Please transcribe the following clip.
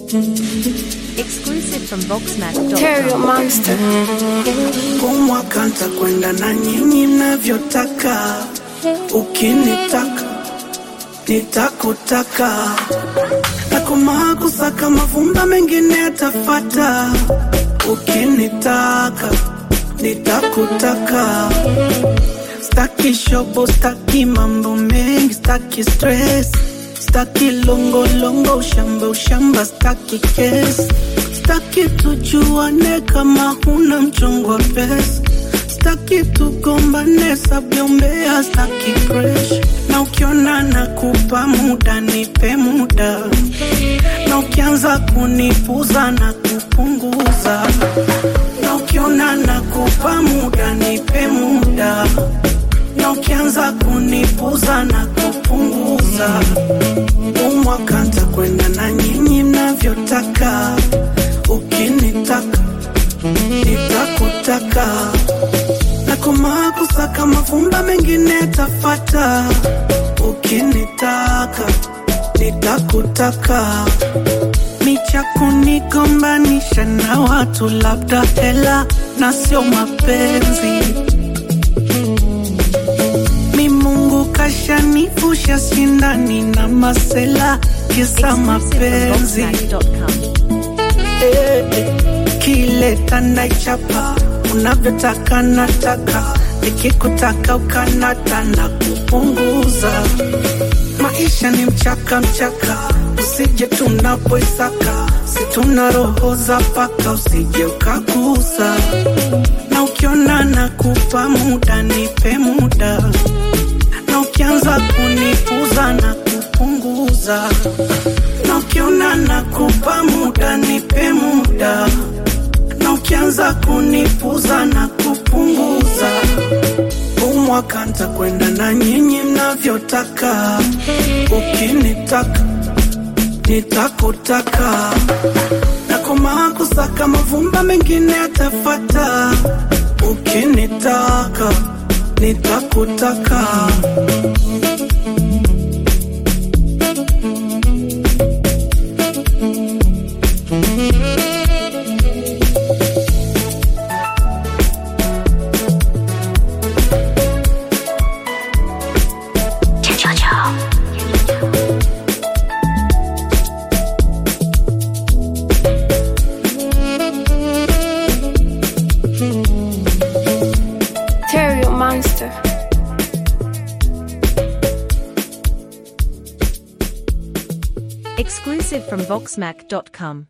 Exclusive from Terrio Voxmac.com. Monster. Kumwaka ntakwenda na nyinyi mnavyotaka, ukinitaka nitakutaka, nakomaa kusaka mavumba mengine yatafata, ukinitaka nitakutaka. Staki shobo, staki mambo mengi, staki stress, staki longo longo, ushamba ushamba, staki kesi, staki tujuane kama huna mchongo wa pesa, staki tugombane sabyombea, staki crash, na ukiona nakupa muda nipe muda, na ukianza kunipuza na kupunguza, na ukiona nakupa muda nipe muda na ukianza kunipuza na kupunguza, umwaka ntakwenda na nyinyi mnavyotaka, ukinitaka nitakutaka, nakomaa kusaka mavumba mengine yatafata, ukinitaka nitakutaka micha kunigombanisha na watu, labda hela na sio mapenzi mi Mungu kashanifusha sindani na masela kisa Exclusive from mapenzi Voxmac.com. Eh, eh. kile tanaichapa unavyotaka nataka nikikutaka ukanata na kupunguza maisha ni mchaka mchaka usije tunapoisaka situna roho za paka usije ukagusa na ukiona nakupa muda nipe muda na ukianza kunipuza na kupunguza na ukiona nakupa muda nipe muda na ukianza kunipuza na kupunguza umwaka ntakwenda na nyinyi mnavyotaka ukinitaka nitakutaka nakomaa kusaka mavumba mengine yatafata ukinitaka nitakutaka Terrio Monster. Exclusive from Voxmac.com.